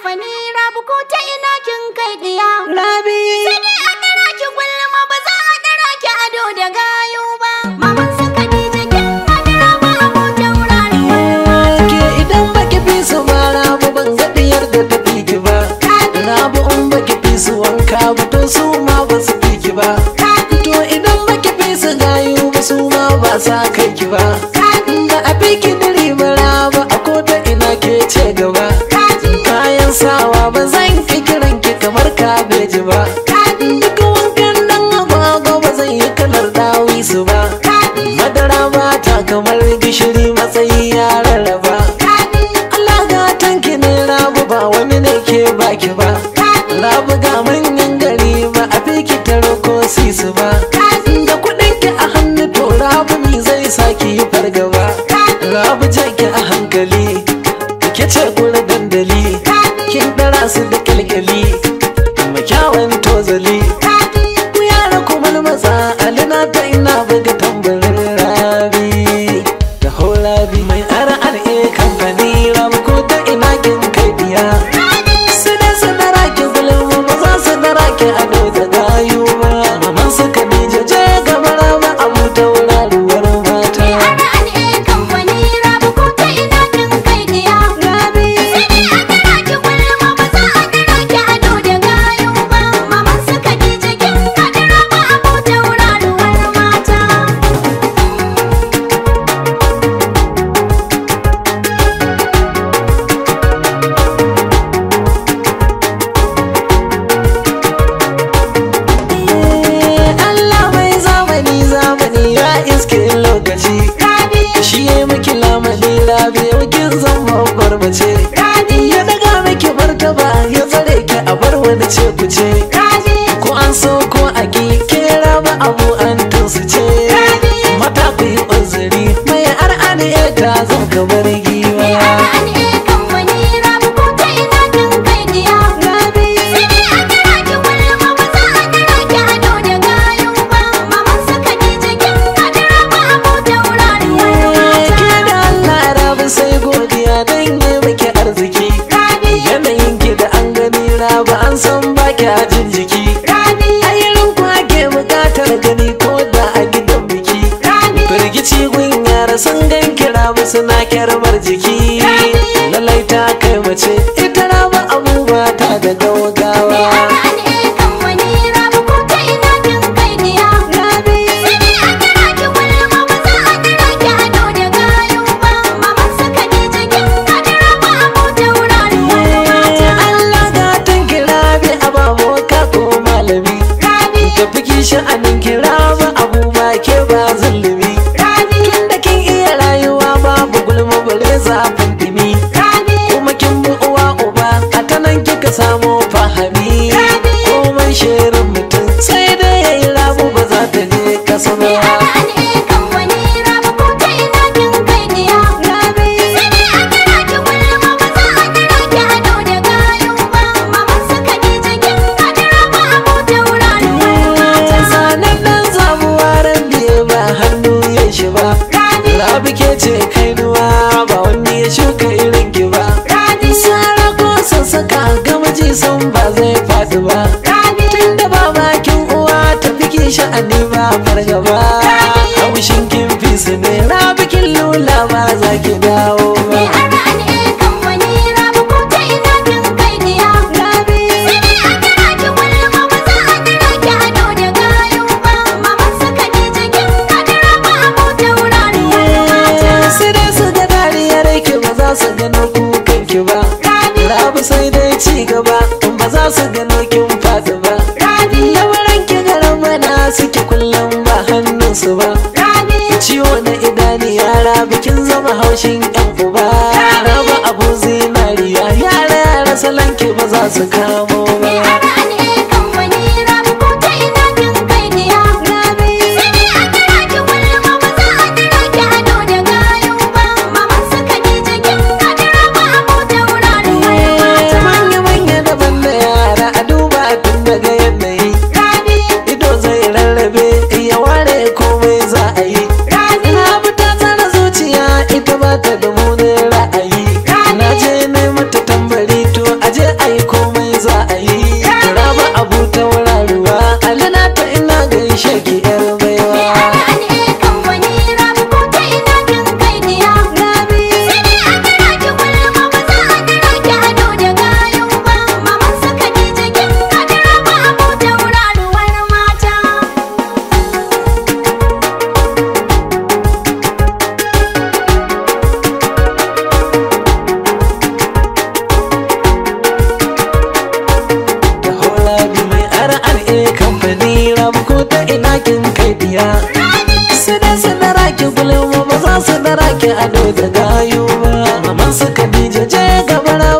kamfani rabu ko ta ina kin kai diya. Rabi. Sai dai a ɗara ki gulma ba za a ɗara ki ado da gayo ba. Maman su Khadija kin hadira ba abokin wurare. Ke idan baki fi su ba rabu ban ga diyar da ta fi ki ba. Rabu in baki fi su wanka ba to su ma ba su fi ki ba. To idan baki fi su gayu ba su ma ba sa kai ki ba. Ba a fi ki diri ba rabu a ko ta ina ke ce gaba. Kayan sawa ba zan ki kiran ki kamar kabeji ba. Duk wankan dan agwagwa ba zan yi kalar dawisu ba. Madara ba ta kamar gishiri matsayi ya rarraba. Allah gatan ki ne rabu ba wani ne ke baki ba. Rabu ga manyan gari ba a fi ki taro ko sisu ba. Da kuɗin ki a hannu to rabu mi zai saki yi fargaba. Rabu jan ki a hankali, ke ce gura dandali. Kin ɗara su da kyalkyali, kuma kyawun tozali. Ku yara kuma matsa alina ta ina buga tambarin rabi da rabi mai RRA kamfani rabu ko ta ina kin kai biya. Sida sadara ki gulma ba za su dara ki ado da gayu ba. Maman su Khadija je gaba rama abu ta wuraruwar mata. RRA kamfani rabu ko ta ina kin kai diya. Rabi. Sai dai a ɗara ki gulma ba za a ɗara ki ado da gayo ba. Maman su Khadija kin hadira ba abokin wurare mata. Allah mai zamani zamani ya iske lokaci shi ya miki lamani rabi yakin zan babbar mace ya daga miki martaba ya tsare ki a bar wani ce ku ce ko an so ko a ki kera ba abu an tunsu ce mata ku yi uzuri mai ar'ani ya ta zan kamar giwa ke da Allah rabi sai godiya dan yi miki arziki yanayin ki da an gani rabi an san baki a jin jiki ayyurin ku ake bukatar gani ko da a gidan biki firgici gun yara sun gan kira musu na kyarmar jiki lalai ta kai mace ita raba abubuwa ta da gaugawa Allah gatan kira bi ababu ka ko malami ka fi sha'anin kira ba abu ba ke ba zulumi tun da kin iya rayuwa babu gulma bare zafin dimi kuma kin bi uwa uba a ta nan kika samo fahami komai shirin mutum sai dai yayi rabu ba za ta je kasa ba sanan dan zabuwa ran biye ba hannu ya shi ba rabi ke ce kai nuwa ba wani ya shuka irin ki ba sara ko sassaka gamaji san ba zai faɗi ba tun da ba bakin uwa ta fi sha'ani ba fargaba haushin kin fi su ne rabi kin lula ba za ki dawo ba sai dai su ga dariyar ki ba za su gano kukan ki ba rabi sai dai ci gaba ba za su gano kin faɗi ba lamarin ki garan mana suke kullum ba hannunsu ba ciwo na idaniya rabi kin zama haushin yan uba raba abu zinariya yara yara salon ki ba za su kamo ba manya manya daban da yara a duba tun daga yanayi ido zai rarrabe ya ware komai za a yi na bi ta tsara zuciya ita ba ta da munin ra'ayi na je na mata tambari to aje a ado da gayu ba maman su Khadija je gaba